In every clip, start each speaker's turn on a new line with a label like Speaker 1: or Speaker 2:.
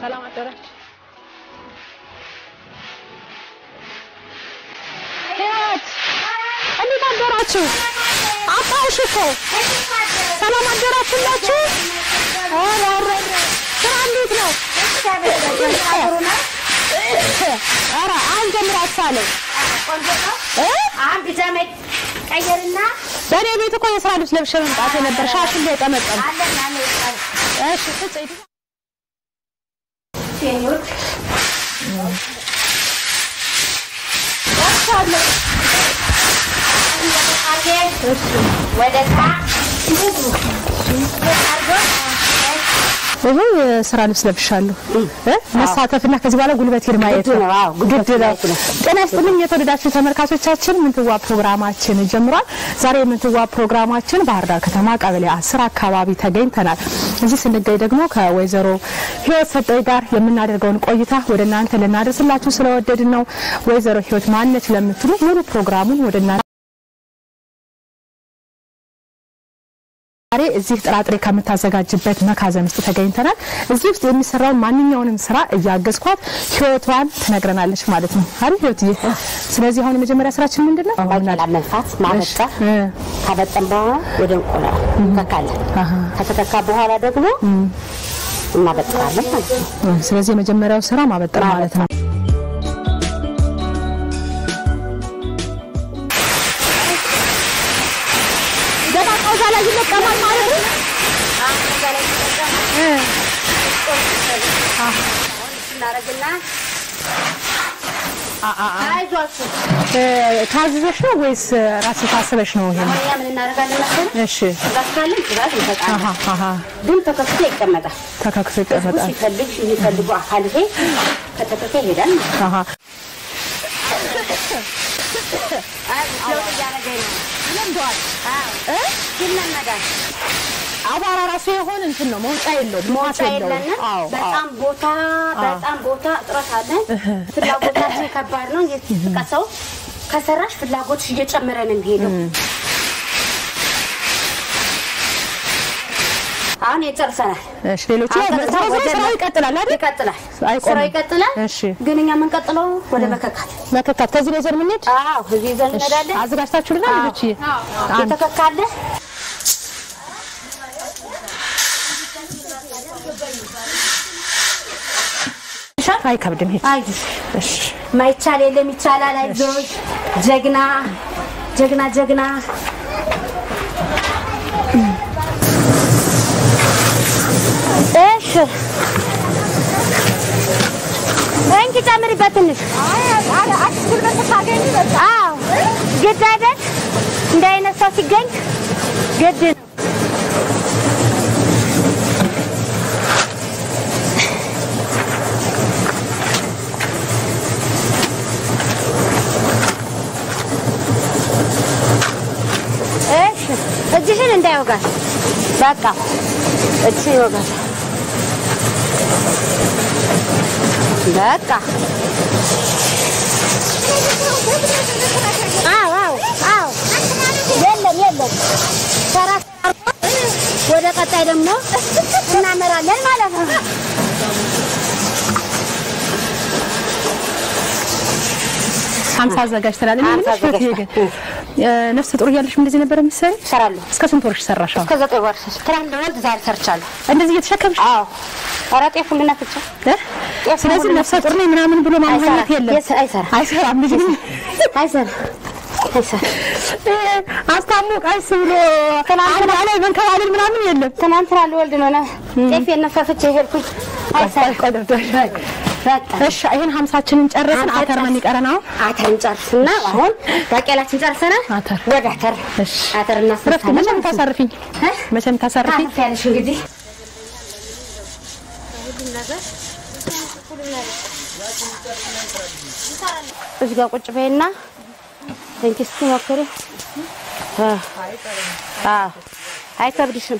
Speaker 1: ሰላም አደራችሁ። ህይወት እንዴት አደራችሁ? አጣሁሽ እኮ ሰላም አደራችሁላችሁ? ኧረ ኧረ ኧረ ስራ እንዴት ነው? ኧረ አሁን ጀምራችኋለሁ እ
Speaker 2: አንድ ዘመድ ቀየርና
Speaker 1: በእኔ ቤት እኮ የስራ ልብስ ለብሼ መምጣት የነበር ሻሽ እንደጠመጠም
Speaker 2: አለን አለ ይጣል
Speaker 1: እሺ ስጭኝ
Speaker 2: ሴኞች ወደ ታ
Speaker 1: ይሄ የስራ ልብስ ለብሻለሁ እ መሳተፍና ከዚህ በኋላ ጉልበቴን ማየት ነው
Speaker 2: ግድ ነው፣ አዎ፣
Speaker 1: ግድ
Speaker 2: ጉልበት
Speaker 1: ነው።
Speaker 2: ማየት ነው።
Speaker 1: ጤና ይስጥልኝ የተወደዳችሁ ተመልካቾቻችን፣ ምንትዋ ፕሮግራማችን ጀምሯል። ዛሬ የምንትዋ ፕሮግራማችን ባህር ዳር ከተማ ቀበሌ አስር አካባቢ ተገኝተናል። እዚህ ስንገኝ ደግሞ ከወይዘሮ ህይወት ሰጠኝ ጋር የምናደርገውን ቆይታ ወደ እናንተ ልናደርስላችሁ ስለወደድን ነው። ወይዘሮ ህይወት ማነች ለምትሉ ሙሉ ፕሮግራሙን ወደ እናንተ ዛሬ እዚህ ጥራጥሬ ከምታዘጋጅበት መካዘን ውስጥ ተገኝተናል። እዚህ ውስጥ የሚሰራውን ማንኛውንም ስራ እያገዝኳት ህይወቷን ትነግረናለች ማለት ነው አይደል ህይወትዬ? ስለዚህ አሁን የመጀመሪያ ስራችን ምንድን ነው?
Speaker 2: ባቄላ መንፋት ማበጠር
Speaker 1: እ
Speaker 2: ካበጠን በኋላ ወደ እንቆላል እንተካለን።
Speaker 1: አሃ።
Speaker 2: ከተተካ በኋላ ደግሞ እናበጥራለን ማለት ነው።
Speaker 1: ስለዚህ የመጀመሪያው ስራ ማበጠር ማለት ነው። ደቃቃው እዛ ላይ ይለቀማል ማለት ነው። እ
Speaker 2: እናደርግና አይዟችሁ
Speaker 1: እ ታዝዘሽ ነው ወይስ ራስሽ ታስበሽ ነው? ይሄ
Speaker 2: አሁን እኛ ምን እናደርጋለን መሰለህ?
Speaker 1: እሺ
Speaker 2: ትእዛዝ ካለን ትእዛዝ እንሰጣለን።
Speaker 1: አሃ አሃ
Speaker 2: ግን ተከፍቶ ይቀመጣል።
Speaker 1: ተካክሶ
Speaker 2: ህዝቡ
Speaker 1: ይቀመጣል።
Speaker 2: ሲፈልግ የሚፈልጉ አካል ይሄ ከተከፈተ ይሄዳል ማለት ነው።
Speaker 1: አሃ
Speaker 2: ለውጥ እያደረገ ነው።
Speaker 1: ለምዷል።
Speaker 2: እ? ይለመዳል።
Speaker 1: አቧራ ራሱ የሆን እንትን ነው መውጫ የለውም
Speaker 2: መውጫ
Speaker 1: ልማት የለውም።
Speaker 2: የለንም።
Speaker 1: አዎ አዎ።
Speaker 2: በጣም ቦታ በጣም ቦታ እጥረት አለን። ፍላጎታችን ከባድ ነው። ቀሰው ከሰራሽ ፍላጎትሽ እየጨመረ ነው የሚሄደው። አሁን የጨርሰናል።
Speaker 1: እሺ ሌሎቹ ያው
Speaker 2: አሁን
Speaker 1: ዞሮ ዞሮ
Speaker 2: ወደ
Speaker 1: ስራው ይቀጥላል አይደል?
Speaker 2: ይቀጥላል።
Speaker 1: አይቆምም።
Speaker 2: ስራው ይቀጥላል።
Speaker 1: እሺ
Speaker 2: ግን እኛ የምንቀጥለው ወደ መከካት።
Speaker 1: መከካት ከዚህ ላይ ዘር የምንሄድ
Speaker 2: አዎ እዚህ ይዘን እንሄዳለን።
Speaker 1: አዘጋጅታችሁልናል ልጆች? አንድ
Speaker 2: የተከካለ
Speaker 1: አይከብድም። ሂድ።
Speaker 2: አይዞሽ
Speaker 1: እሺ
Speaker 2: ማይቻል የለም ይቻላል። አይዞሽ ጀግና ጀግና ጀግና እሺ እንኪ ጨምሪበት ትንሽ። አዎ ግድ አይደል? እንደ አይነት ሰው ሲገኝ ግድ ነው። እሺ እጅሽን እንዳይወጋል። በቃ እጅሽን ይወጋል። በቃ አዎ አዎ አዎ የለም የለም ተራ ወደ ቀጣይ ደግሞ እናመራለን ማለት ነው።
Speaker 1: ሀምሳ አዘጋጅተናል። እኔ
Speaker 2: ሀምሳ
Speaker 1: የምልሽ ህይወትዬ ግን እ ነፍሰ ጡር እያለሽ እንደዚህ ነበር የምትሰሪ?
Speaker 2: እሰራለሁ
Speaker 1: እስከ ስንት ወርሽ ሰራሽ? አሁን
Speaker 2: ከዘጠኝ ወር ትናንት ወልድ ዛሬ ሰርቻለሁ።
Speaker 1: እንደዚህ እየተሸከምሽ
Speaker 2: አዎ ኧረ ጤፉን ልናፍቻ
Speaker 1: እ? ስለዚህ ነፍሰ ጡር ነኝ ምናምን ብሎ ማማኘት የለም።
Speaker 2: አይሰራም አይሰራም
Speaker 1: አይሰራም ልጅ
Speaker 2: አይሰራም አይሰራም
Speaker 1: አስታሞ ቀስ ብሎ
Speaker 2: ትናንትና-
Speaker 1: አልጋ ላይ መንከባለል ምናምን የለም።
Speaker 2: ትናንትና ልወልድ ነው ነ- ጤፌን ነፋፍቼ ሄድኩኝ። አይሰራም
Speaker 1: ቆይ ቆይ ቆይ።
Speaker 2: በቃ
Speaker 1: እሺ ይሄን ሀምሳችንን ጨረስን። አተር ምን ይቀረን አሁን?
Speaker 2: አተርን ጨርስና አሁን ባቄላችን ጨርሰናል።
Speaker 1: አተር።
Speaker 2: ወደ አተር
Speaker 1: እሺ
Speaker 2: አተር
Speaker 1: ረፍት
Speaker 2: እናስነሳለን
Speaker 1: መቼም
Speaker 2: ማለት ነው።
Speaker 1: ታሳርፊኝ
Speaker 2: እ?
Speaker 1: መቼም ታሳርፊኝ።
Speaker 2: ታርፊያለሽ እንግዲህ እዚህ ጋር ቁጭ በይና እንኪ እስኪ ሞክሪ። አ አዎ አይከብድሽም።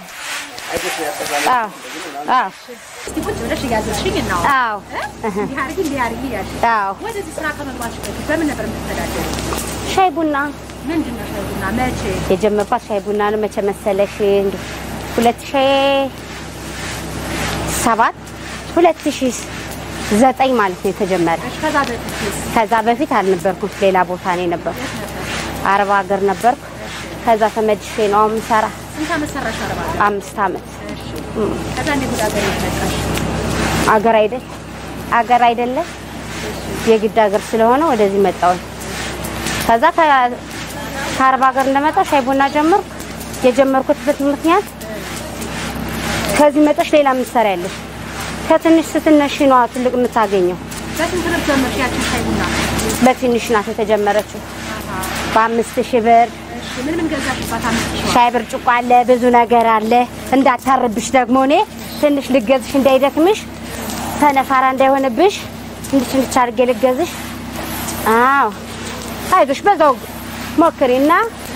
Speaker 2: አዎ አዎ
Speaker 1: እስቲ ቁጭ ብለሽ እያዘዝሽኝ እና
Speaker 2: አዎ
Speaker 1: እንዲህ አድርጊ እንዲህ አድርጊ እያልሽ
Speaker 2: አዎ
Speaker 1: ወደዚህ ስራ ከመግባትሽ በፊት በምን ነበር የምትተዳደሪው?
Speaker 2: ሻይ ቡና
Speaker 1: ምንድን ነው ሻይ ቡና መቼ?
Speaker 2: የጀመርኳት ሻይ ቡና ነው። መቼ መሰለሽ? እንዲ ሁለት ሺህ ሰባት ሁለት ሺህ ዘጠኝ ማለት ነው የተጀመረ።
Speaker 1: ከዛ በፊት
Speaker 2: ከዛ በፊት አልነበርኩም፣ ሌላ ቦታ ነው የነበርኩ። አረብ ሀገር ነበርኩ። ከዛ ተመልሼ ነው አሁን የምሰራ
Speaker 1: ስንት ዓመት ሰራሽ አረባ?
Speaker 2: አምስት ዓመት።
Speaker 1: ከዛ እንዴት ወደ ሀገር መጣሽ?
Speaker 2: አገር አይደል አገር አይደለም የግድ ሀገር ስለሆነ ወደዚህ መጣሁኝ። ከዛ ከ- ከአረብ ሀገር እንደመጣሁ ሻይ ቡና ጀመርኩ። የጀመርኩበት ምክንያት ከዚህ መጠሽ ሌላ ምሰራ ያለሽ ከትንሽ ስትነሺ ነዋ ትልቅ የምታገኘው።
Speaker 1: በስንት ብር ጀመርሽ ያችን ሻይ ቡና?
Speaker 2: በትንሽ ናት የተጀመረችው በአምስት ሺህ ብር
Speaker 1: እሺ ምን ምን ገዛሽባት? አምስት ሺህ
Speaker 2: ሻይ ብርጭቆ አለ፣ ብዙ ነገር አለ። እንዳታርብሽ ደግሞ እኔ ትንሽ ልገዝሽ እንዳይደክምሽ ተነፋራ እንዳይሆንብሽ እንድች እንድች አድርጌ ልገዝሽ። አዎ አይዞሽ፣ በዛው ሞክሪና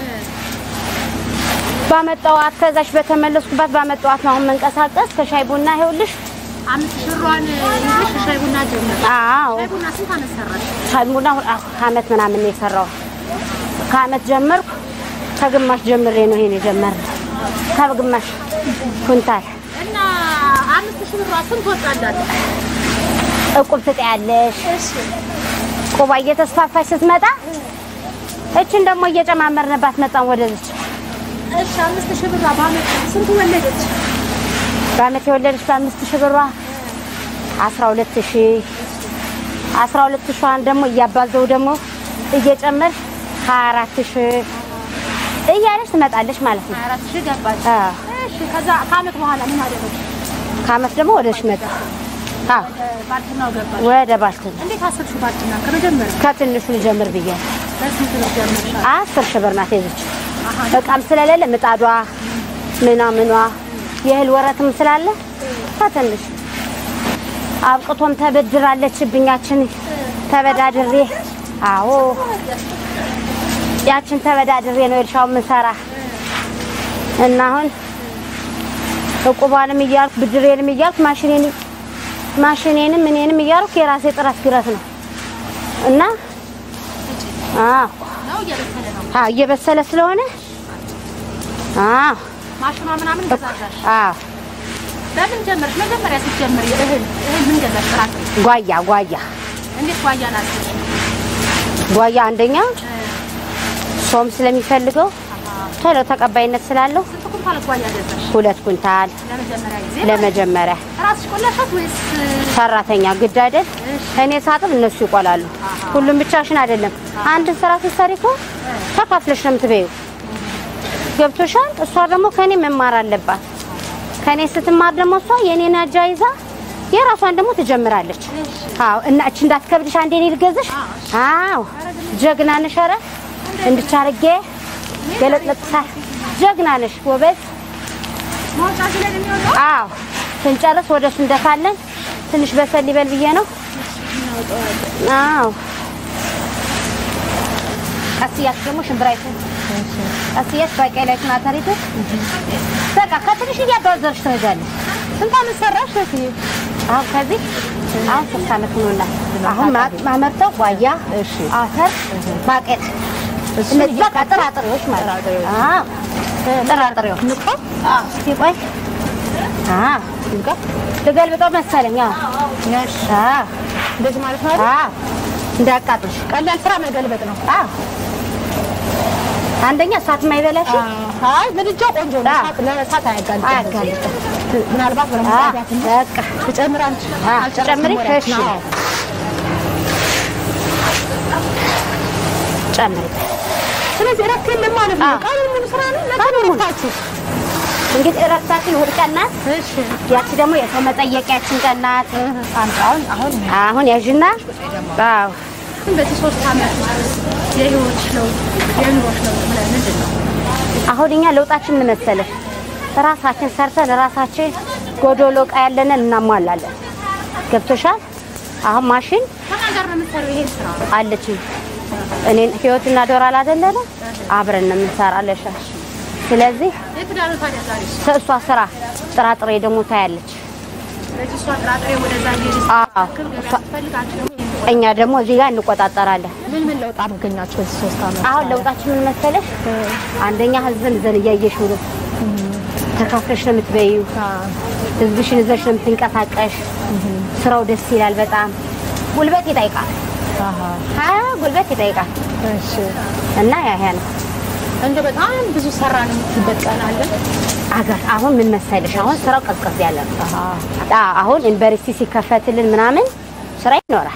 Speaker 2: ባመጣዋት ከዛሽ በተመለስኩባት ባመጣዋት ነው አሁን መንቀሳቀስ ከሻይ ቡና ይኸውልሽ።
Speaker 1: አምስት ሺህ ብሯን ይዘሽ ሻይ ቡና ጀመርሽ።
Speaker 2: አዎ
Speaker 1: ሻይ ቡና ስንት ዓመት ሰራሽ?
Speaker 2: ሻይ ቡና አሁን አሁ- ከአመት ምናምን ነው የሰራው። ከአመት ጀመርኩ። ከግማሽ ጀምሬ ነው ይሄን የጀመርነው። ከግማሽ ኩንታል
Speaker 1: እና አምስት ሺህ ብሯ ስንት ወጣላት?
Speaker 2: እቁብ ትጠያለሽ። ቁባ እየተስፋፋች ስትመጣ እችን ደግሞ እየጨማመርንባት መጣን ወደዚች።
Speaker 1: እሺ አምስት ሺህ ብሯ በአመት ስንት ወለደች?
Speaker 2: በአመት የወለደች በአምስት ሺህ ብሯ አስራ ሁለት ሺህ አስራ ሁለት ሺዋን ደግሞ እያባዘው ደግሞ እየጨመር ሀያ አራት ሺህ እያለች ትመጣለች ማለት ነው።
Speaker 1: ሀያ አራት ሺህ ገባች።
Speaker 2: አዎ።
Speaker 1: እሺ ከዛ ከአመት በኋላ ምን አደረግሽ?
Speaker 2: ከአመት ደግሞ ወደሽ መጣ። አዎ
Speaker 1: ባልትናው ገባሽ።
Speaker 2: ወደ ባልትን
Speaker 1: እንዴት አስርሽ ባልትና ከመጀመሪያ
Speaker 2: ከትንሹ ልጀምር ብያለሁ።
Speaker 1: በስንት ብር ጀመርሻል?
Speaker 2: አስር ሺህ ብር ናት የዚች እቃም ስለሌለ ምጣዷ ምኗ ምኗ የእህል ወረትም ስላለ ከትንሽ አብቅቶም ተበድራለች ብኛችን ተበዳድሬ አዎ ያችን ተበዳድሬ ነው እርሻው የምንሰራ እና አሁን እቁቧንም እያልኩ ብድሬንም እያልኩ ማሽኔን ማሽኔንም እኔንም እያልኩ የራሴ ጥረት ግረት ነው እና አዎ
Speaker 1: ነው እየበሰለ ነው።
Speaker 2: አዎ እየበሰለ ስለሆነ አዎ
Speaker 1: ማሽኗ ምናምን ገዛሻሽ?
Speaker 2: አዎ
Speaker 1: በምን ጀመርሽ? መጀመሪያ ስትጀምሪ እህል እህል ምን ገዛሽ? ጥራጥሬ
Speaker 2: ጓያ ጓያ
Speaker 1: እንዴት ጓያ ናት?
Speaker 2: ጓያ አንደኛ ሶም ስለሚፈልገው ቶሎ ተቀባይነት ስላለው
Speaker 1: ስንት ኩንታል ጓያ ገዛሽ?
Speaker 2: ሁለት ኩንታል
Speaker 1: ለመጀመሪያ ጊዜ
Speaker 2: ለመጀመሪያ
Speaker 1: ራስሽ ቆላሻት ወይስ
Speaker 2: ሰራተኛ ግድ አይደል? እኔ ሳጥብ እነሱ ይቆላሉ። ሁሉም ብቻሽን አይደለም። አንድ ስራ ስትሰሪ እኮ ተካፍለሽ ነው የምትበይው። ገብቶሻል? እሷ ደግሞ ከኔ መማር አለባት። ከኔ ስትማር ደግሞ እሷ የኔን አጃ ይዛ የራሷን ደግሞ ትጀምራለች። አዎ እና እቺ እንዳትከብድሽ አንዴ እኔ ልገዝሽ። አዎ ጀግና ነሽ። ኧረ እንድቻርጌ ገለጥለጥሳ ጀግና ነሽ ጎበዝ።
Speaker 1: ማውጫ ላይ ነው የሚወጣው?
Speaker 2: አዎ ስንጨርስ ወደ እሱ እንደፋለን። ትንሽ በሰል ይበል ብዬ ነው። አዎ ቀስ እያልሽ ደግሞ ሽምብራይቱን ቀስ እያልሽ ባቄላይቱን አተሪቱ በቃ ከትንሽ እያባዘርሽ ትሄጃለሽ።
Speaker 1: ስንት ዓመት ሰራሽ? እህቴ?
Speaker 2: አሁን ከዚህ አሁን ሶስት ዓመት ሆኖላል። አሁን ማ- ማመርተው ጓያ፣ አተር፣ ባቄላ እነዚህ በቃ ጥራጥሬዎች ማለት ነው። አዎ ጥራጥሬዎች አዎ እስኪ ቆይ አዎ ልገልብጠው መሰለኝ። አዎ አዎ
Speaker 1: እንደዚህ ማለት ነው አይደል?
Speaker 2: አዎ እንዳያቃጥልሽ።
Speaker 1: ቀላል ስራ መገልበጥ ነው።
Speaker 2: አዎ አንደኛ እሳት የማይበላሽ
Speaker 1: አይ ምድጃው ቆንጆ ነው።
Speaker 2: አዎ።
Speaker 1: እሳት- ለእሳት አያጋልጥም።
Speaker 2: አያጋልጥም።
Speaker 1: ምናልባት
Speaker 2: አዎ
Speaker 1: በረምጣት
Speaker 2: በቃ
Speaker 1: ትጨምር አንቺ
Speaker 2: አዎ
Speaker 1: አልጨረስንም
Speaker 2: ጨምሪ።
Speaker 1: ወሬያችን።
Speaker 2: እሺ
Speaker 1: አዎ።
Speaker 2: ጨምሪ።
Speaker 1: ስለዚህ እረፍት የለም ማለት ነው።
Speaker 2: አዎ።
Speaker 1: ቀኑን ሙሉ ስራ ነው። ለቀኑ ረፍታችሁ።
Speaker 2: እንግዲህ እረፍታችን እሑድ ቀን ናት።
Speaker 1: እሺ
Speaker 2: ያቺ ደግሞ የሰው መጠየቂያችን ቀን ናት።
Speaker 1: አንተ አሁን አሁን
Speaker 2: አሁን ያዥና አዎ
Speaker 1: በዚህ ሶስት ዓመት የህይወትሽ ለውጥ የኑሮሽ ለውጥ ምንድን ነው?
Speaker 2: አሁን እኛ ለውጣችን ምን መሰለሽ፣ ራሳችን ሰርተን ራሳችን ጎዶሎ እቃ ያለንን እናሟላለን። ገብቶሻል? አሁን ማሽን
Speaker 1: ከማን ጋር ነው የምትሰሪው ይሄን ስራ?
Speaker 2: አለችኝ እኔን ህይወትና ዶራል አይደለነ አብረን ነው የምንሰራለሽ። ስለዚህ
Speaker 1: የትዳሩ ታዲያ ዛሬ
Speaker 2: ከእሷ ስራ ጥራጥሬ ደግሞ ታያለች።
Speaker 1: ስለዚህ እሷ ጥራጥሬ ወደዛ እየሄደች
Speaker 2: አዎ
Speaker 1: ስትክል ገበያ ስትፈልግ አንቺ ደግሞ ይሄን
Speaker 2: እኛ ደግሞ እዚህ ጋር እንቆጣጠራለን።
Speaker 1: ምን ምን ለውጥ አገኛችሁ በዚህ ሶስት ዓመት?
Speaker 2: አሁን ለውጣችን ምን መሰለሽ? አንደኛ ህዝብን ዘን እያየሽ ነው ተካፍለሽ ነው የምትበይው። ህዝብሽን ይዘሽ ነው የምትንቀሳቀሽ። ስራው ደስ ይላል በጣም ጉልበት ይጠይቃል።
Speaker 1: አሃ
Speaker 2: ሀያ ጉልበት ይጠይቃል
Speaker 1: እሺ
Speaker 2: እና ያ ያ ነው
Speaker 1: እንደ በጣም ብዙ ሰራን የምትበት ቀን አለ
Speaker 2: አገር አሁን ምን መሰለሽ፣ አሁን ስራው ቀዝቀዝ ያለ ነው።
Speaker 1: አሃ
Speaker 2: አ- አሁን ዩኒቨርሲቲ ሲከፈትልን ምናምን ስራ ይኖራል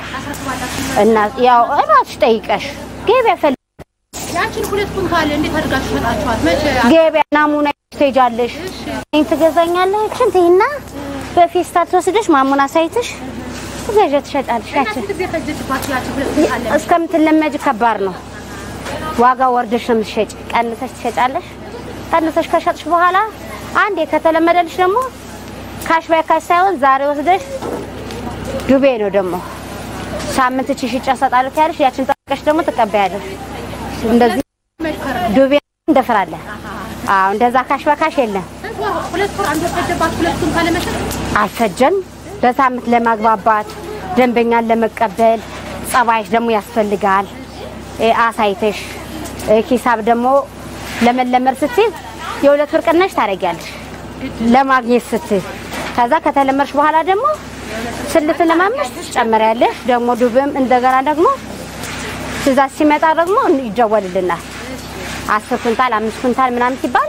Speaker 2: እና ያው እራስሽ ጠይቀሽ ገበያ ፈል
Speaker 3: ያችን ሁለት ኩንታል እንዴት አድርጋችሁ ሸጣችኋት? መቼ
Speaker 2: ገበያ ናሙና ትሄጃለሽ፣ ይሄን ትገዛኛለሽ፣ እንትና በፌስታል ተወስደሽ ማሙና ሳይትሽ ትገዣ ትሸጣለሽ።
Speaker 3: እና
Speaker 2: ያችን
Speaker 3: ስንት ጊዜ ፈጀችባችሁ? ያችን ሁለት ኩንታል
Speaker 2: እስከምትለመጅ ከባድ ነው። ዋጋ ወርደሽ ነው የምትሸጭ። ቀንሰሽ ትሸጫለሽ። ቀንሰሽ ከሸጥሽ በኋላ አንዴ ከተለመደልሽ ደግሞ ካሽ ባይ ካሽ ሳይሆን ዛሬ ወስደሽ ዱቤ ነው ደግሞ ሳምንት እቺ ሽጫ እሰጣለሁ ያለሽ ያችን ጠብቀሽ ደግሞ ትቀበያለሽ። እንደዚህ ዱቤ እንደፍራለን። አዎ እንደዛ ካሽ በካሽ የለም።
Speaker 3: ስንት ወር? ሁለት ወር አንድ ወር ፈጀባችሁ ሁለት ኩንታል ለመሸጥ?
Speaker 2: አልፈጀም። በሳምንት ለማግባባት ደንበኛን ለመቀበል ጸባይሽ ደግሞ ያስፈልጋል። እ አሳይተሽ እ ሂሳብ ደግሞ ለመለመድ ስትይ የሁለት ብር ቅናሽ ታደርጊያለሽ ለማግኘት ስትይ። ከዛ ከተለመድሽ በኋላ ደግሞ ስልትለማመሽ ትጨምሪያለሽ። ደግሞ ዱብም እንደገና ደግሞ ትእዛዝ ሲመጣ ደግሞ ይደወልልናል። አስር ኩንታል አምስት ኩንታል ምናምን ሲባል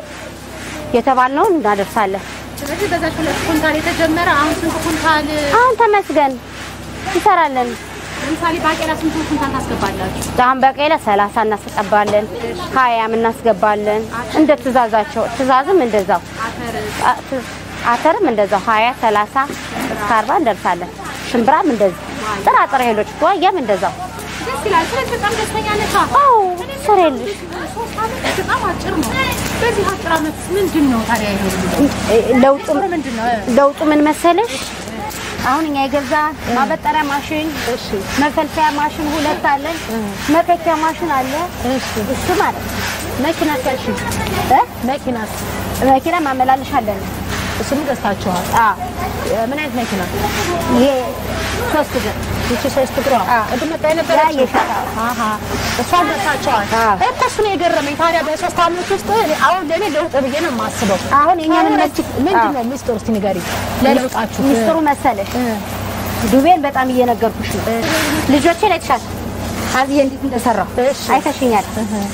Speaker 2: የተባልነውን እናደርሳለን።
Speaker 3: ስለዚህ በዛች ሁለት ኩንታል የተጀመረ አሁን ስንት ኩንታል?
Speaker 2: አሁን ተመስገን እንሰራለን።
Speaker 3: ለምሳሌ ባቄላ ስንት ኩንታል ታስገባላችሁ?
Speaker 2: አሁን በቀለ ሰላሳ እናስገባለን፣ ሀያም እናስገባለን። እንደ ትእዛዛቸው ትእዛዝም እንደዛው አ- ት- አተርም እንደዛው ሀያ ሰላሳ እስከ አርባ እንደርሳለን። ሽምብራም እንደዚህ ጥራጥሬ እህሎች ዋያም እንደዛው።
Speaker 3: ደስ ይላል። ስለዚህ በጣም ደስተኛ ነሽ?
Speaker 2: አዎ ስሬልሽ
Speaker 3: ሶስት ዓመት በጣም አጭር ነው። በዚህ አጭር ዓመት ምንድን ነው ታዲያ ይሄ ሁሉ?
Speaker 2: ለውጡ
Speaker 3: ምንድን ነው?
Speaker 2: ለውጡ ምን መሰለሽ? አሁን እኛ የገዛ ማበጠሪያ ማሽን፣ መፈልፈያ ማሽን ሁለት አለን። መከኪያ ማሽን አለ። እሱ ማለት ነው።
Speaker 1: መኪና ሲያልሽ
Speaker 2: እ?
Speaker 1: መኪናስ
Speaker 2: መኪና ማመላለሻ አለን።
Speaker 1: እሱም ገዝታችኋል
Speaker 2: አዎ
Speaker 1: ምን አይነት መኪና
Speaker 2: ይሄ ሶስት ግን
Speaker 1: ይቺ ሶስት እግሯ
Speaker 2: አዎ።
Speaker 1: ቅድም መጣ የነበረችው?
Speaker 2: ያ የሸጣ።
Speaker 1: አሃ እሷን ገዝታችኋል
Speaker 2: አዎ።
Speaker 1: እኮ እሱ ነው የገረመኝ ታዲያ በሶስት ዓመት ውስጥ እኔ አሁን ለእኔ ለውጥ ብዬ ነው የማስበው
Speaker 2: አሁን እኛ ምን
Speaker 1: አሁን
Speaker 2: መስ-
Speaker 1: ምንድን
Speaker 2: አዎ።
Speaker 1: ነው ሚስጥሩ እስቲ ንገሪኝ ለለውጣችሁ
Speaker 2: ሚስጥሩ መሰለሽ
Speaker 1: እ፣
Speaker 2: ዱቤን በጣም እየነገርኩሽ ነው። ልጆቼ ላይ ተሻል አብዬ እንዴት እንደሰራው
Speaker 1: እሺ።
Speaker 2: አይተሽኛል።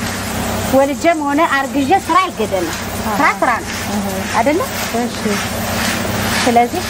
Speaker 2: ወልጄም ሆነ አርግዤ ስራ አይገደልም። ስራ ስራ ነው አይደለ?
Speaker 1: እሺ
Speaker 2: ስለዚህ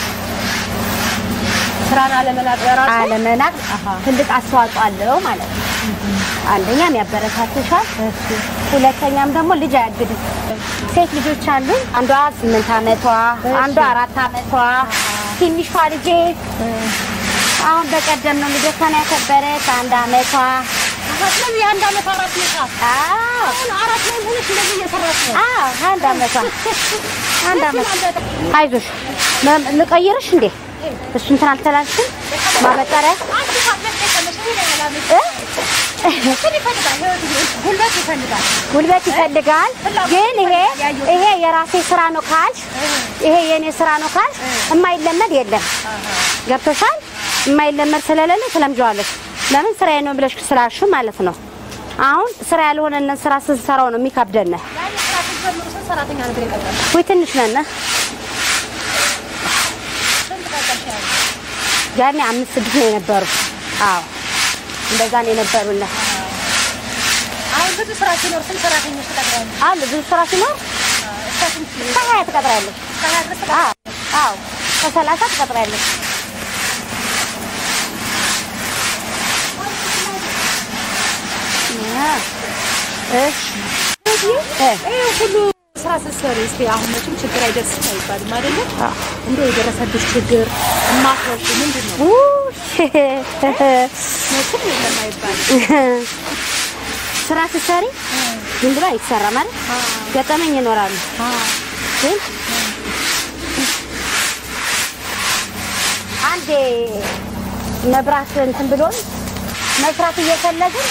Speaker 1: ስራን አለመናቅ በራሱ
Speaker 2: አለመናቅ
Speaker 1: አሃ።
Speaker 2: ትልቅ አስተዋጽኦ አለው ማለት ነው። አንደኛም ያበረታትሻል፣ ሁለተኛም ደግሞ ልጅ አያግድም። ሴት ልጆች አሉ። አንዷ ስምንት አመቷ፣ አንዷ አራት አመቷ። ትንሿ ልጄ አሁን በቀደም ነው ልደቷን ያከበረች አንድ አመቷ።
Speaker 1: ስለዚህ የአንድ ዓመት አራት ነሻ
Speaker 2: አዎ
Speaker 1: አሁን አራት ላይ ሆነሽ እንደዚህ እየሰራሽ ነው
Speaker 2: አዎ አንድ አመቷ አንድ አመት። አይዞሽ ለ- ልቀይርሽ እንዴ እሱ እንትን አልተላልሽም ማበጠሪያ
Speaker 3: አንቺ ካለሽ የቀመሽ ይሄ ያላለ
Speaker 2: እ?
Speaker 3: ምን ይፈልጋል? ህይወት ጉልበት ይፈልጋል።
Speaker 2: ጉልበት ይፈልጋል። ግን ይሄ ይሄ የራሴ ስራ ነው ካልሽ ይሄ የኔ ስራ ነው ካልሽ የማይለመድ የለም። ገብቶሻል? የማይለመድ ስለሌለ ትለምጂዋለሽ። ለምን ስራዬ ነው ብለሽ ስላልሽ ማለት ነው። አሁን ስራ ያልሆነንን ስራ ስንሰራው ነው የሚከብደን።
Speaker 3: ያኔ ስራ ስትጀምሩ ስንት ሰራተኛ ነበር የቀጠረው?
Speaker 2: ወይ ትንሽ ነን።
Speaker 3: ስንት ቀጠርሽ ያለ?
Speaker 2: ያኔ አምስት ስድስት ነው የነበሩ። አዎ እንደዛ ነው የነበሩና
Speaker 3: አሁን ብዙ ስራ ሲኖር ስንት ሰራተኞች ትቀጥሪያለሽ?
Speaker 2: አሉ ብዙ ስራ ሲኖር
Speaker 3: እስከ ስንት?
Speaker 2: ከሀያ ትቀጥሪያለሽ።
Speaker 3: እስከ ሀያ ድረስ
Speaker 2: አዎ አዎ ከሰላሳ ትቀጥሪያለሽ። እሺ
Speaker 3: ይሄ ሁሉ ስራ ስትሰሪ እስኪ አሁን መቼም ችግር አይደርስም አይባልም አይደለ? እንደው የደረሰብሽ ችግር የማትወጪ ምንድን ነው? መቼም የለም አይባልም።
Speaker 2: ስራ ስትሰሪ ዝም ብሎ አይሰራም ማለት ገጠመኝ ይኖራሉ። ግን አንዴ መብራት እንትን ብሎን መስራት እየፈለግን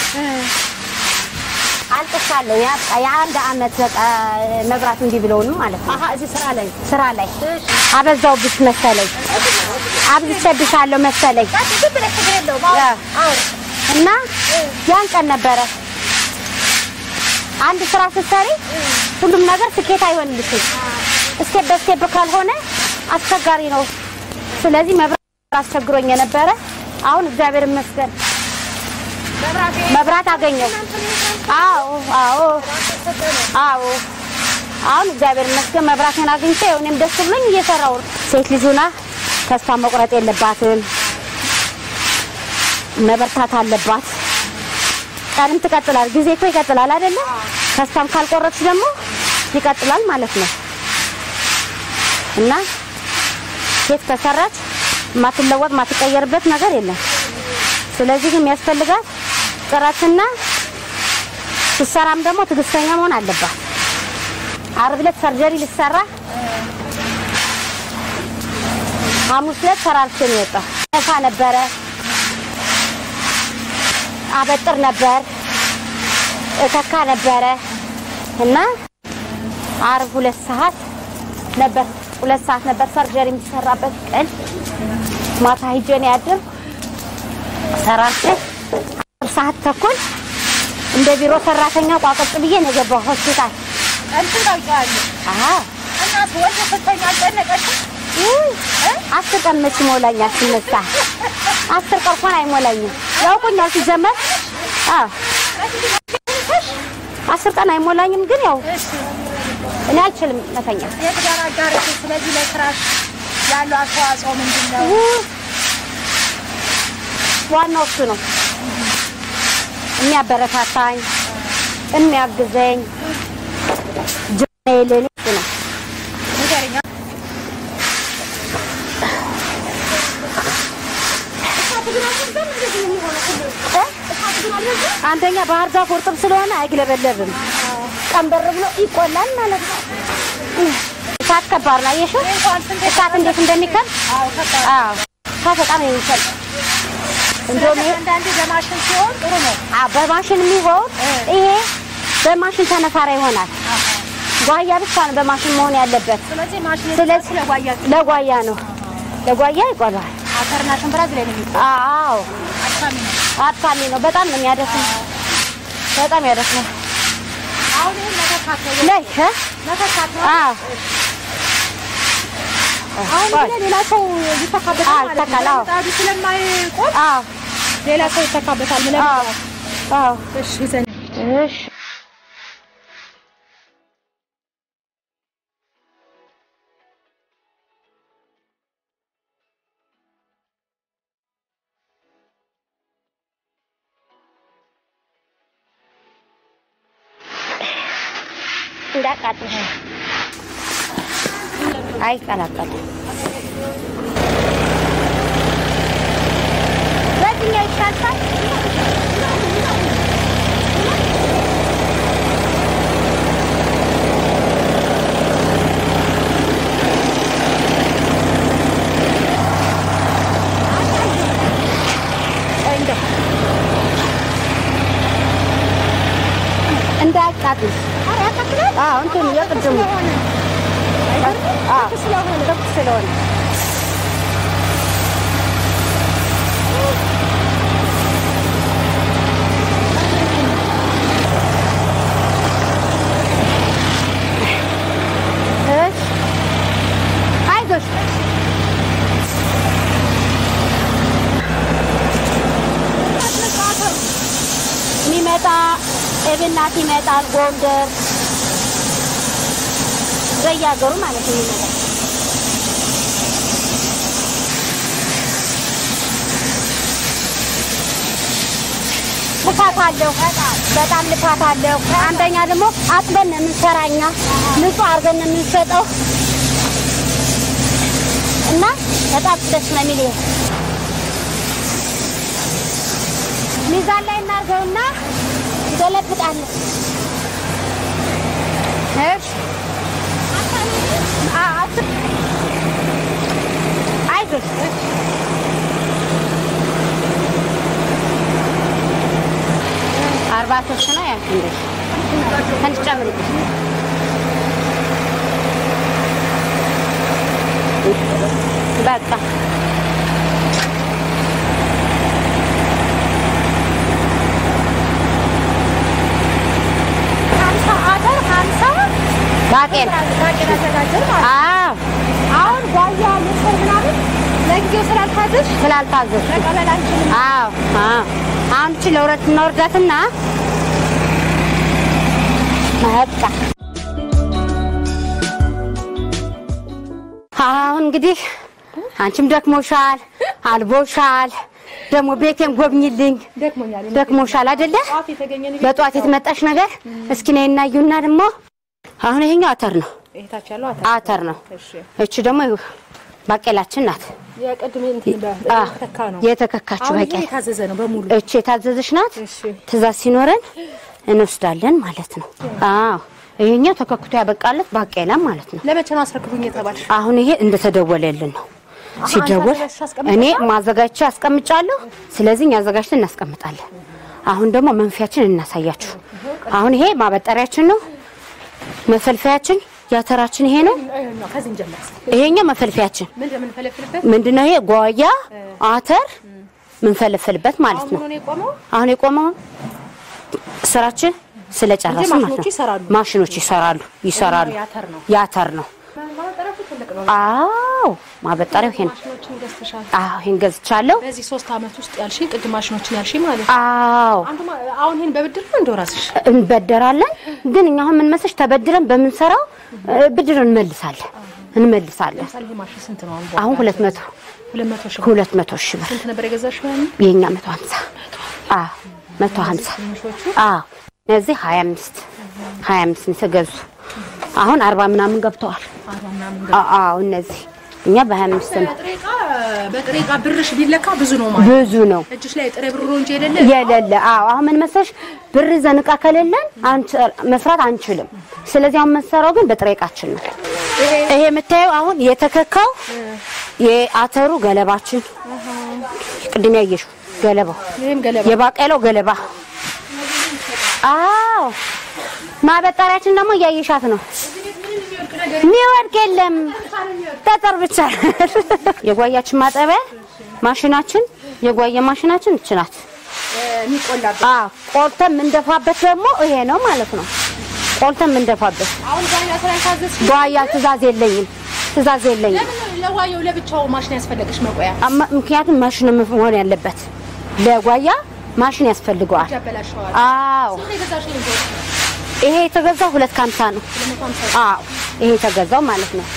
Speaker 2: አልቅሻለሁ። ያ- የአንድ አመት በቃ መብራት እንዲህ ብለውንም ማለት ነው።
Speaker 1: አሀ እዚህ ስራ ላይ
Speaker 2: ስራ ላይ አበዛውብሽ መሰለኝ፣ አብዝቼብሻለሁ መሰለኝ
Speaker 3: ዝም ብለሽ ችግር የለውም።
Speaker 2: ያ።
Speaker 3: አዎ
Speaker 2: እና ያን ቀን ነበረ አንድ ስራ ስትሰሪ ሁሉም ነገር ስኬት አይሆንልሽም። ስቴፕ በስቴፕ ካልሆነ አስቸጋሪ ነው። ስለዚህ መብራት አስቸግሮኝ የነበረ አሁን እግዚአብሔር ይመስገን መብራት አገኘው። አዎ አዎ አዎ አሁን እግዚአብሔር ይመስገን መብራቴን አግኝቼ እኔም ደስ ብሎኝ እየሰራው ነው። ሴት ልጅ ሆና ተስፋ መቁረጥ የለባትም። መበርታት አለባት። ቀንም ትቀጥላል። ጊዜ እኮ ይቀጥላል አይደለ? ተስፋም ካልቆረጥሽ ደግሞ ይቀጥላል ማለት ነው እና ሴት ከሰራች ማትለወጥ ማትቀየርበት ነገር የለም። ስለዚህ ግን የሚያስፈልጋት ጥረትና ስትሰራም ደግሞ ትዕግስተኛ መሆን አለባት። ዓርብ ዕለት ሰርጀሪ ልሰራ ሐሙስ ዕለት ሰራርቼ ነው የወጣው። ነፋ ነበረ፣ አበጥር ነበር፣ እተካ ነበረ እና ዓርብ ሁለት ሰዓት ነበር ሁለት ሰዓት ነበር ሰርጀሪ የሚሰራበት ቀን። ማታ ሂጄ ነው ያደርኩ ሰራርቼ አስር ሰዓት ተኩል እንደ ቢሮ ሰራተኛ ቋቅጥ ብዬ ነው የገባው ሆስፒታል።
Speaker 3: እንትን ታውቂዋለሽ
Speaker 2: አሃ
Speaker 3: እና ወደ ስተኛ አልጨነቀሽም?
Speaker 2: አስር ቀን መች ይሞላኛል ስነሳ? አስር ቀን እንኳን አይሞላኝም። ያውቁኛል ሲጀመር። አዎ አስር ቀን አይሞላኝም፣ ግን ያው እኔ አልችልም መተኛት።
Speaker 3: የትዳር አጋርሽ ስለዚህ ለስራሽ ያለው አስተዋጽኦ ምንድን ነው?
Speaker 2: ዋናው እሱ ነው የሚያበረታታኝ የሚያግዘኝ ጀኔ ለኔ እሱ ነው።
Speaker 3: ንገሪኝ።
Speaker 2: አንደኛ ባህር ዛፍ እርጥብ ስለሆነ አይግለበለብም። ቀንበር ብሎ ይቆላል ማለት ነው። እሳት ከባድ ነው። አየሽው እሳት እንዴት እንደሚከብ
Speaker 3: አዎ ከባድ
Speaker 2: አዎ፣ እሳት በጣም ነው የሚከብ። እንደውም ይሄ
Speaker 3: አንዳንዴ በማሽን ሲሆን ጥሩ ነው።
Speaker 2: አዎ፣ በማሽን የሚሆን ይሄ በማሽን ተነፋራ ይሆናል። ጓያ ብቻ ነው በማሽን መሆን ያለበት።
Speaker 3: ስለዚህ ማሽን
Speaker 2: ስለዚህ
Speaker 3: ስለጓያ
Speaker 2: ለጓያ ነው ለጓያ ይቆላል።
Speaker 3: አተርና ሽንብራ እዚህ ላይ ነው የሚቆ
Speaker 2: አዎ
Speaker 3: አድካሚ ነው።
Speaker 2: አድካሚ ነው። በጣም ነው የሚያደክመው። በጣም ያደክመው።
Speaker 3: አሁን ይሄን መተካት ነው
Speaker 2: ላይ እ
Speaker 3: መተካት ነው።
Speaker 2: አዎ
Speaker 3: አሁን ግን ሌላ ሰው ይተካበታል
Speaker 2: አዎ፣
Speaker 3: ማለት ነው።
Speaker 2: ይተካል፣ አዎ።
Speaker 3: ምጣዱ ስለማይቆም
Speaker 2: አዎ
Speaker 3: ሌላ ሰው ይተካበታል። ምን
Speaker 2: አዎ አዎ
Speaker 3: እሺ ዘን
Speaker 2: እሺ እንዳቃጥል አይቀላቀልም። በዚህኛው ይሻልሻል። እንደው እንዳያቃጥል። አዎ እንትኑ የቅድሙ አዎ ክፍት ስለሆነ እሺ አይዞሽ የሚመጣ እብናት ይመጣል፣ ጎንደር በየሀገሩ ማለት ነው የሚመጣ ልፋት አለው፣ በጣም ልፋት አለው። አንደኛ ደግሞ አጥበን ነው የምንሰራኛ፣ ንጹህ አድርገን ነው የምንሸጠው እና በጣም ደስ ነው የሚል ይሄ ሚዛን ላይ እናድርገውና ገለብጣለን። እሺ አ- አስ- አይዞሽ አርባ ሶስት ነው ያልኩ እንዴ ትንሽ ጨምሪበት። በቃ
Speaker 3: ሀምሳ አተር ሀምሳ
Speaker 2: ባቄላ
Speaker 3: ባቄላ ተጋገር ማለት ነው።
Speaker 2: አዎ
Speaker 3: አሁን ጓያ ቪዲዮ ስላልታዘዝ
Speaker 2: ስላልታዘዝ
Speaker 3: መቀበል አንችልም።
Speaker 2: አዎ አዎ። አሁን እቺ ለሁለት እናወርዳትና በቃ አሁን እንግዲህ አንቺም ደክሞሻል፣ አልቦሻል። ደግሞ ቤቴን ጎብኝልኝ።
Speaker 3: ደክሞኛል።
Speaker 2: ደክሞሻል አይደለ?
Speaker 3: ጠዋት የተገኘ ነገር
Speaker 2: በጠዋት የተመጣሽ ነገር እስኪ ነይ እናዩና ደግሞ አሁን ይሄኛው አተር ነው፣
Speaker 3: ይሄታች ያለው አታ
Speaker 2: አተር ነው።
Speaker 3: እሺ
Speaker 2: እቺ ደግሞ ባቄላችን ናት።
Speaker 3: የቅድም እንትን
Speaker 2: አ
Speaker 3: በተካ ነው።
Speaker 2: የተከካችው
Speaker 3: አሁን ይሄ
Speaker 2: ባቄላ
Speaker 3: የታዘዘ ነው በሙሉ።
Speaker 2: እቺ የታዘዘች ናት።
Speaker 3: እሺ
Speaker 2: ትእዛዝ ሲኖረን እንወስዳለን ማለት ነው። አዎ ይሄኛው ተከክቶ ያበቃለት ባቄላ ማለት ነው።
Speaker 3: ለመቼ ነው አስረክቡኝ የተባልሽ?
Speaker 2: አሁን ይሄ እንደተደወለልን ነው። ሲደወል
Speaker 3: አንተ አዘጋጅተሽ አስቀምጠሻል?
Speaker 2: እኔ ማዘጋጀቻ አስቀምጫለሁ። ስለዚህ እኛ አዘጋጅተን እናስቀምጣለን። አሁን ደግሞ መንፊያችን እናሳያችሁ። አሁን ይሄ ማበጠሪያችን ነው። መፈልፈያችን የአተራችን ይሄ ነው።
Speaker 3: ይኸኛው ከዚህ እንጀምር።
Speaker 2: ይሄኛው መፈልፈያችን
Speaker 3: ምንድን ነው የምንፈለፍልበት?
Speaker 2: ምንድነው? ይሄ ጓያ አተር ምንፈልፍልበት ማለት
Speaker 3: አሁን
Speaker 2: ነው።
Speaker 3: ነው የቆመው።
Speaker 2: አሁን የቆመው ስራችን ስለጨረስን
Speaker 3: እንጂ
Speaker 2: ማለት
Speaker 3: ማሽኖቹ
Speaker 2: ነው።
Speaker 3: ይሰራሉ።
Speaker 2: ማሽኖች ይሰራሉ ይሰራሉ።
Speaker 3: የአተር ነው።
Speaker 2: የአተር ነው።
Speaker 3: ማጠራቱ ትልቅ ነው።
Speaker 2: አዎ ማበጠሪያው ይሄ ነው።
Speaker 3: ማሽኖችን ገዝተሻል።
Speaker 2: አዎ ይሄን ገዝቻለሁ።
Speaker 3: በዚህ ሶስት አመት ውስጥ ያልሽኝ ቅድም ማሽኖችን ያልሽኝ ማለት ነው።
Speaker 2: አዎ
Speaker 3: አንዱ ማ- አሁን ይሄን በብድር ነው እንደው ራስሽ
Speaker 2: እንበደራለን። ግን እኛ አሁን ምን መሰለሽ ተበድረን በምንሰራው እ፣ ብድር እንመልሳለን እንመልሳለን።
Speaker 3: ለምሳሌ ይሄ ማሽን ስንት ነው?
Speaker 2: አሁን ሁለት መቶ
Speaker 3: ሁለት መቶ ሺህ
Speaker 2: ሁለት መቶ ሺህ ብር
Speaker 3: ስንት ነበር የገዛሽው? ያኔ
Speaker 2: የኛ መቶ ሀምሳ አዎ መቶ ሀምሳ
Speaker 3: ትንሾቹ
Speaker 2: አዎ እነዚህ ሀያ አምስት ሀያ አምስት ነው የተገዙ አሁን አርባ ምናምን ገብተዋል።
Speaker 3: አርባ ምናምን
Speaker 2: አ- አዎ እነዚህ እኛ በሀያ አምስት ነው
Speaker 3: በጥሬ ዕቃ በጥሬ ዕቃ ብርሽ ቢለካ ብዙ ነው ማለት
Speaker 2: ብዙ ነው
Speaker 3: እጅሽ ላይ ጥሬ ብር ነው እንጂ የሌለ
Speaker 2: የሌለ አዎ አሁን ምን መሰለሽ ብር ይዘን ዕቃ ከሌለን አንች- መስራት አንችልም። ስለዚህ አሁን የምንሰራው ግን በጥሬ ዕቃችን ነው። ይሄ የምታየው አሁን የተከካው የአተሩ ገለባችን ቅድም ያየሽው ገለባው
Speaker 3: ይሄም ገለባ
Speaker 2: የባቄላው ገለባ አዎ ማበጠሪያችን ደግሞ እያየሻት ነው። የሚወድቅ የለም ጠጠር ብቻ። የጓያችን ማጠቢያ ማሽናችን የጓያ ማሽናችን እች ናት።
Speaker 3: የሚቆላበት
Speaker 2: አዎ ቆልተን የምንደፋበት ደግሞ ይሄ ነው ማለት ነው። ቆልተን የምንደፋበት
Speaker 3: አሁን ጓያ ስራ የታዘዝሽ
Speaker 2: ጓያ ትእዛዝ የለኝም፣ ትእዛዝ የለኝም።
Speaker 3: ለምን ለጓያው ለብቻው ማሽን ያስፈለገሽ መቆያ
Speaker 2: አማ- ምክንያቱም ማሽን መሆን ያለበት ለጓያ ማሽን ያስፈልገዋል።
Speaker 3: ያበላሸዋል።
Speaker 2: አዎ
Speaker 3: ስንት የገዛሽው ይሄን ተወው?
Speaker 2: ይሄ የተገዛው ሁለት ከሀምሳ ነው።
Speaker 3: ሁለት መቶ ሀምሳ
Speaker 2: አዎ ይሄ የተገዛው ማለት ነው።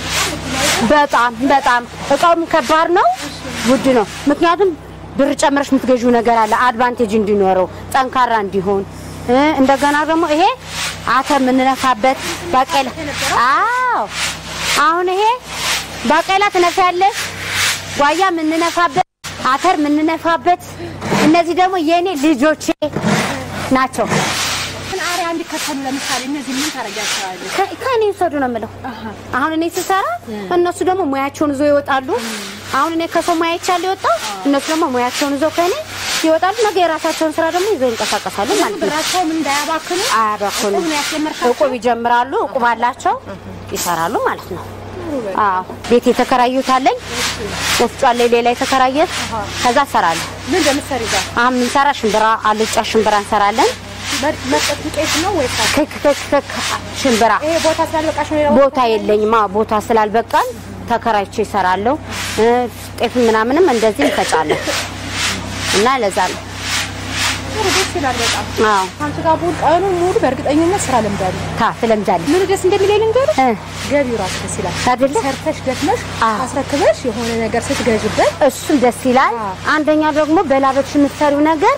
Speaker 2: በጣም በጣም እቃውም ከባድ ነው፣ ውድ ነው። ምክንያቱም ብር ጨምረሽ የምትገዢው ነገር አለ አድቫንቴጅ እንዲኖረው ጠንካራ እንዲሆን እ እንደገና ደግሞ ይሄ አተር የምንነፋበት ባቄላ። አዎ አሁን ይሄ ባቄላ ትነፊያለሽ፣ ጓያ የምንነፋበት፣ አተር የምንነፋበት። እነዚህ ደግሞ የእኔ ልጆቼ ናቸው።
Speaker 3: ግን አሪያ እንዲከተሉ ለምሳሌ እነዚህ ምን ታደርጊያቸዋለሽ?
Speaker 2: ከ- ከእኔ ውሰዱ ነው የምለው። አሁን እኔ ስሰራ እነሱ ደግሞ ሙያቸውን ይዘው ይወጣሉ። አሁን እኔ ከሰው ሙያ ይቻል ይወጣው እነሱ ደግሞ ሙያቸውን ይዘው ከእኔ ይወጣሉ። ነገ የራሳቸውን ስራ ደግሞ ይዘው ይንቀሳቀሳሉ ማለት ነው።
Speaker 3: ብራቸውም እንዳያባክኑ
Speaker 2: አያባክኑም።
Speaker 3: እቁብ ነው ያስጀመርሻቸው?
Speaker 2: እቁብ ይጀምራሉ። እቁብ አላቸው ይሰራሉ ማለት ነው። አዎ ቤት የተከራዩት አለኝ። ወፍጮ አለኝ ሌላ የተከራየ ከዛ እሰራለሁ።
Speaker 3: ምን እንደምትሰሪ ጋር
Speaker 2: አሁን የምንሰራ ሽምብራ አልጫ ሽምብራ እንሰራለን።
Speaker 3: መስጠት ዱቄት ነው ወይስ አት-
Speaker 2: ክክ ክክ ክክ ሽምብራ
Speaker 3: ይሄ ቦታ ስላልበቃሽ ነው ሌላ
Speaker 2: ቦታ የለኝም። አዎ ቦታ ስላልበቃን ተከራይቼ ይሰራለሁ። ጤፍ ምናምንም እንደዚህ እንፈጫለን እና ለዛ ነው።
Speaker 3: ጥሩ ደስ ይላል በጣም
Speaker 2: አዎ
Speaker 3: ከአንቺ ጋር ቡል ቀኑ ሙሉ በእርግጠኝነት ስራ ለምዳሉ
Speaker 2: ታ ትለምጃለሽ
Speaker 3: ምን ደስ እንደሚለኝ ልንገርሽ
Speaker 2: እ
Speaker 3: ገቢው ራሱ ደስ ይላል
Speaker 2: አይደለ?
Speaker 3: ሰርተሽ ደክመሽ
Speaker 2: አዎ።
Speaker 3: አስረክበሽ የሆነ ነገር ስትገዥበት
Speaker 2: እሱም ደስ ይላል።
Speaker 3: አዎ።
Speaker 2: አንደኛ ደግሞ በላበትሽ የምትሰሪው ነገር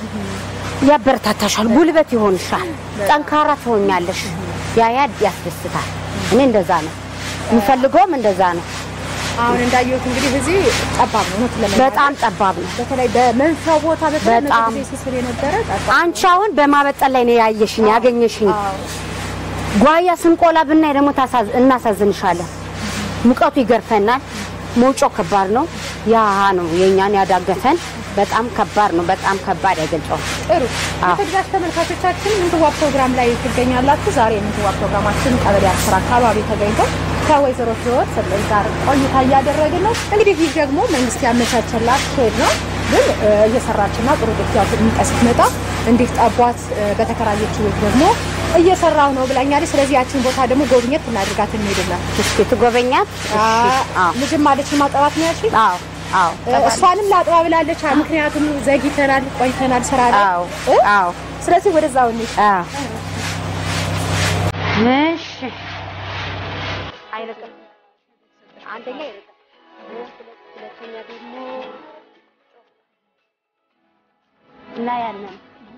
Speaker 2: ያበረታታሻል፣ ጉልበት ይሆንሻል፣ ጠንካራ ትሆኛለሽ። ያ ያ ያስደስታል። እኔ እንደዛ ነው የምፈልገውም እንደዛ ነው።
Speaker 3: አሁን እንዳየሁት እንግዲህ እዚህ ጠባብ ነው ነው
Speaker 2: በጣም ጠባብ ነው።
Speaker 3: በተለይ በመንሳው ቦታ በተለይ
Speaker 2: በጣም።
Speaker 3: ጊዜ ሲስል የነበረ ጠባብ
Speaker 2: አንቺ አሁን በማበጠል ላይ ነው ያየሽኝ ያገኘሽኝ።
Speaker 3: አዎ።
Speaker 2: ጓያ ስንቆላ ብናይ ደግሞ ታሳዝ- እናሳዝንሻለን። ሙቀቱ ይገርፈናል። መውጫው ከባድ ነው። ያ ነው የእኛን ያዳገተን። በጣም ከባድ ነው። በጣም ከባድ አይገልጸውም።
Speaker 3: ጥሩ
Speaker 2: አዎ።
Speaker 3: የተግዛሽ ተመልካቾቻችን ምንትዋ ፕሮግራም ላይ ትገኛላችሁ። ዛሬ የምንትዋ ፕሮግራማችን ቀበሌ አስር አካባቢ ተገኝተው ከወይዘሮ ህይወት ሰጠኝ ጋር ቆይታ እያደረግን ነው። እንግዲህ ይህ ደግሞ መንግስት ያመቻቸላት ሼድ ነው፣ ግን እ፣ እየሰራችና ጥሩ ግፊያ ስትመጣ እንዲህ ጠቧት እ፣ በተከራየችው ቤት ደግሞ እየሰራው ነው ብላኛለች። ስለዚህ ያችን ቦታ ደግሞ ጎብኘት እናድርጋት እንሄድና
Speaker 2: እስኪ ትጎበኛት? እሺ። አዎ
Speaker 3: ልጅም አለች ማጠባት ነው ያልሽኝ?
Speaker 2: አዎ አዎ
Speaker 3: እ፣ እሷንም ላጥባ ብላለች። አ- ምክንያቱም ዘግይተናል፣ ቆይተናል ስራ ላይ
Speaker 2: አዎ
Speaker 3: እ?
Speaker 2: አዎ
Speaker 3: ስለዚህ ወደዛው እንሂድ።
Speaker 2: አዎ እሺ አይርቅም አንደኛ አይርቅም ሁለት- ሁለተኛ ደግሞ እና ያንን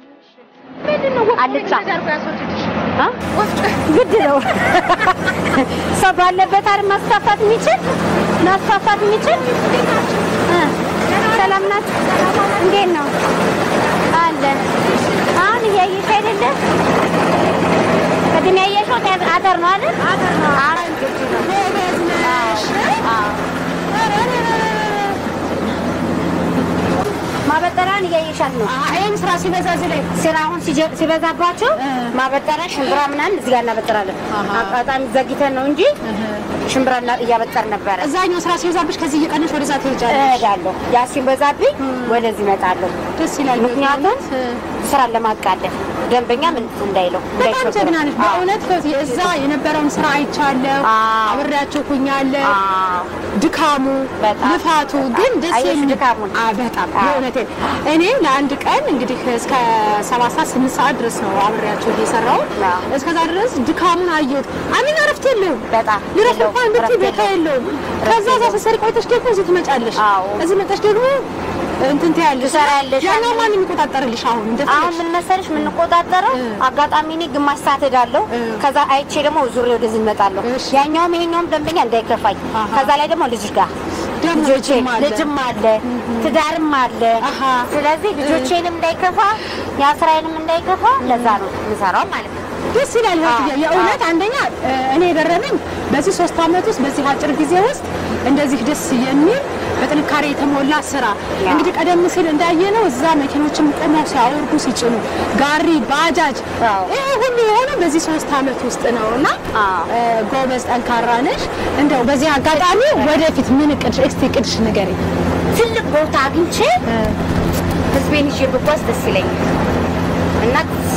Speaker 2: አልጫ አ? ግድ ነው ሰው ባለበት አይደል ማስፋፋት የሚችል ማስፋፋት የሚችል እ ሰላም ናት እንዴት ነው አለን አሁን እያየሽ አይደለ ቅድም ያየሽው አተር ነው አይደል አተር ነው አሁን ግድ ነው አዎ ማበጠሪያን እያየሻት ነው
Speaker 3: ይህም ስራ ሲበዛ እዚህ ላይ
Speaker 2: ስራውን ሲጀ- ሲበዛባቸው ማበጠሪያ ሽምብራ ምናምን እዚህ ጋር እናበጥራለን። አጋጣሚ ዘግይተን ነው እንጂ ሽምብራ እና- እያበጠር ነበረ።
Speaker 3: እዛኛው ስራ ሲበዛብሽ ከዚህ እየቀነሽ ወደዛ ትሄጃለሽ።
Speaker 2: እሄዳለሁ። ያ ሲበዛብኝ ወደዚህ እመጣለሁ።
Speaker 3: ደስ ይላል።
Speaker 2: ምክንያቱም ስራን ለማቃለል ደንበኛ ምን እንዳይለው
Speaker 3: በጣም
Speaker 2: እንዳይቸገር።
Speaker 3: ጀግና ነሽ በእውነት እዛ የነበረውን ስራ አይቻለሁ።
Speaker 2: አዎ።
Speaker 3: አብሬያቸው ኩኛለሁ።
Speaker 2: አዎ።
Speaker 3: ድካሙ
Speaker 2: በጣም
Speaker 3: ልፋቱ ግን ደስ
Speaker 2: አየሽ
Speaker 3: የሚል
Speaker 2: ድካሙን?
Speaker 3: አዎ፣ በጣም
Speaker 2: አዎ።
Speaker 3: የእውነቴን እኔ ለአንድ ቀን እንግዲህ እስከ ሰባት ሰዓት ስምንት ሰዓት ድረስ ነው አብሬያቸው እየሰራው
Speaker 2: አዎ።
Speaker 3: እስከዛ ድረስ ድካሙን አየሁት። አሚን እረፍት የለውም
Speaker 2: በጣም
Speaker 3: ልረፍ
Speaker 2: የለውም፣
Speaker 3: እንኳን ብትይ
Speaker 2: እረፍት
Speaker 3: ቦታ የለውም። ከዛ እዛ
Speaker 2: የለውም።
Speaker 3: ስትሰሪ ቆይተሽ ደግሞ እዚህ ትመጫለሽ።
Speaker 2: አዎ።
Speaker 3: እዚህ መጣሽ ደግሞ እንትን ትያለሽ።
Speaker 2: ትሰሪያለሽ።
Speaker 3: ያኛው ማን የሚቆጣጠርልሽ አሁን
Speaker 2: አሁን
Speaker 3: እንደፈለግሽ
Speaker 2: ምን መሰለሽ የምንቆጣጠረው አጋጣሚ እኔ ግማሽ ሰዓት ሄዳለሁ። ከዛ አይቼ ደግሞ ዙሬ ወደዚህ እመጣለሁ።
Speaker 3: እሺ።
Speaker 2: ያኛውም ይሄኛውም ደንበኛ እንዳይከፋኝ።
Speaker 3: አሃ።
Speaker 2: ከዛ ላይ ደግሞ ልጅ ጋር
Speaker 3: ደግሞ
Speaker 2: ልጆቼ
Speaker 3: ልጅም አለ።
Speaker 2: ልጅም አለ ትዳርም አለ።
Speaker 3: አሃ።
Speaker 2: ስለዚህ ልጆቼንም እንዳይከፋ ያ ስራዬንም እንዳይከፋ ለዛ ነው የምሰራው ማለት ነው።
Speaker 3: ደስ ይላል።
Speaker 2: አዎ፣
Speaker 3: የእውነት አንደኛ እ፣ እኔ የገረመኝ በዚህ ሶስት አመት ውስጥ በዚህ አጭር ጊዜ ውስጥ እንደዚህ ደስ የሚል በጥንካሬ የተሞላ ስራ እንግዲህ ቀደም ሲል እንዳየነው እዛ መኪኖችም ቆመው ሲያወርዱ ሲጭኑ ጋሪ፣ ባጃጅ
Speaker 2: አዎ።
Speaker 3: ይሄ ሁሉ የሆነው በዚህ ሶስት አመት ውስጥ ነው እና
Speaker 2: አዎ።
Speaker 3: እ፣ ጎበዝ ጠንካራ ነሽ። እንደው በዚህ አጋጣሚ ወደፊት ምን እቅድሽ እስቲ እቅድሽ ንገሪኝ።
Speaker 2: ትልቅ ቦታ አግኝቼ ህዝቤን ይዤ ብጓዝ ደስ ይለኛል እና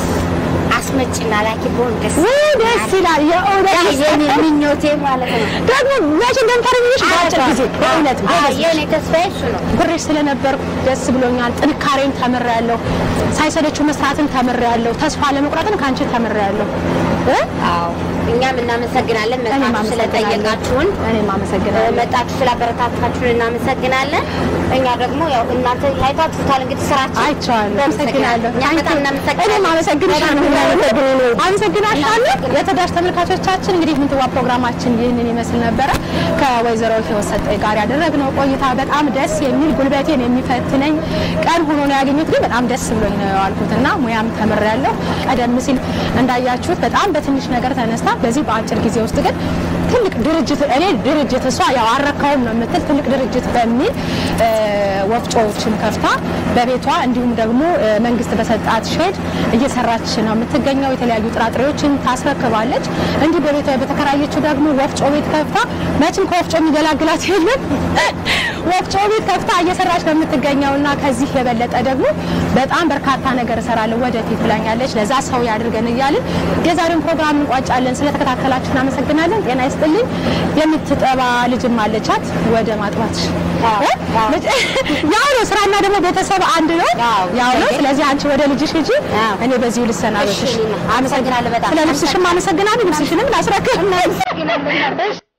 Speaker 2: አስመጭና ላኪ ብሆን ደስ
Speaker 3: ውይ ደስ ይላል። የእውነት
Speaker 2: የኔ ምኞቴ ማለት ነው።
Speaker 3: ደግሞ መቼ እንደምታደርግልሽ በአጭር ጊዜ በእውነት
Speaker 2: አዎ፣
Speaker 3: ጎበዝ ነሽ።
Speaker 2: የኔ ተስፋዬ እሱ ነው።
Speaker 3: ብሬሽ ስለነበርኩ ደስ ብሎኛል። ጥንካሬን ተምሬያለሁ። ሳይሰለችው መስራትን ተምሬያለሁ። ተስፋ ለመቁረጥን ከአንቺ ተምሬያለሁ። እ?
Speaker 2: አዎ እኛም እናመሰግናለን።
Speaker 3: እኔም
Speaker 2: መጣችሁ
Speaker 3: አመሰግናለሁ።
Speaker 2: ስለጠየቃችሁን
Speaker 3: እኔም አመሰግናለሁ።
Speaker 2: መጣችሁ ስላበረታታችሁን እናመሰግናለን። እኛ ደግሞ ያው እናንተ አይታችሁታል እንግዲህ ስራችን
Speaker 3: አይቼዋለሁ። አመሰግናለሁ።
Speaker 2: እኛ በጣም እናመሰግናለን።
Speaker 3: እኔም አመሰግንሻለሁ።
Speaker 2: በጣም
Speaker 3: አመሰግናለሁ። የተዳሽ ተመልካቾቻችን እንግዲህ ምንትዋ ፕሮግራማችን ይህንን ይመስል ነበረ። ከወይዘሮ ህይወት ሰጠኝ ጋር ያደረግነው ቆይታ በጣም ደስ የሚል ጉልበቴን የሚፈትነኝ ቀን ሆኖ ነው ያገኙት። ግን በጣም ደስ ብሎኝ ነው የዋልኩት እና ሙያም ተምሬያለሁ። ቀደም ሲል እንዳያችሁት በጣም በትንሽ ነገር ተነስታ በዚህ በአጭር ጊዜ ውስጥ ግን ትልቅ ድርጅት እኔ ድርጅት እሷ ያው አረካውም ነው የምትል ትልቅ ድርጅት በሚል እ፣ ወፍጮዎችን ከፍታ በቤቷ እንዲሁም ደግሞ እ፣ መንግስት በሰጣት ሼድ እየሰራች ነው የምትገኘው። የተለያዩ ጥራጥሬዎችን ታስረክባለች። እንዲህ በቤቷ በተከራየችው ደግሞ ወፍጮ ቤት ከፍታ መቼም ከወፍጮ የሚገላግላት የለም ወፍጮ ቤት ከፍታ እየሰራች ነው የምትገኘው እና ከዚህ የበለጠ ደግሞ በጣም በርካታ ነገር እሰራለሁ ወደፊት ብላኛለች። ለዛ ሰው ያድርገን እያልን የዛሬውን ፕሮግራም እንቋጫለን። ስለተከታተላችሁ እናመሰግናለን። ጤና ይስጥልኝ። የምትጠባ ልጅም አለቻት። ወደ ማጥባትሽ
Speaker 2: አዎ፣ አዎ።
Speaker 3: ያው ነው ስራና ደግሞ ቤተሰብ አንድ ነው።
Speaker 2: አዎ።
Speaker 3: ያው ነው። ስለዚህ አንቺ ወደ ልጅሽ ሂጂ፣
Speaker 2: አዎ።
Speaker 3: እኔ በዚሁ ልሰናበትሽ።
Speaker 2: እሺ፣ አመሰግናለሁ በጣም።
Speaker 3: ስለ ልብስሽም አመሰግናለሁ። ልብስሽንም ላስረክብ።
Speaker 2: እናመሰግናለን።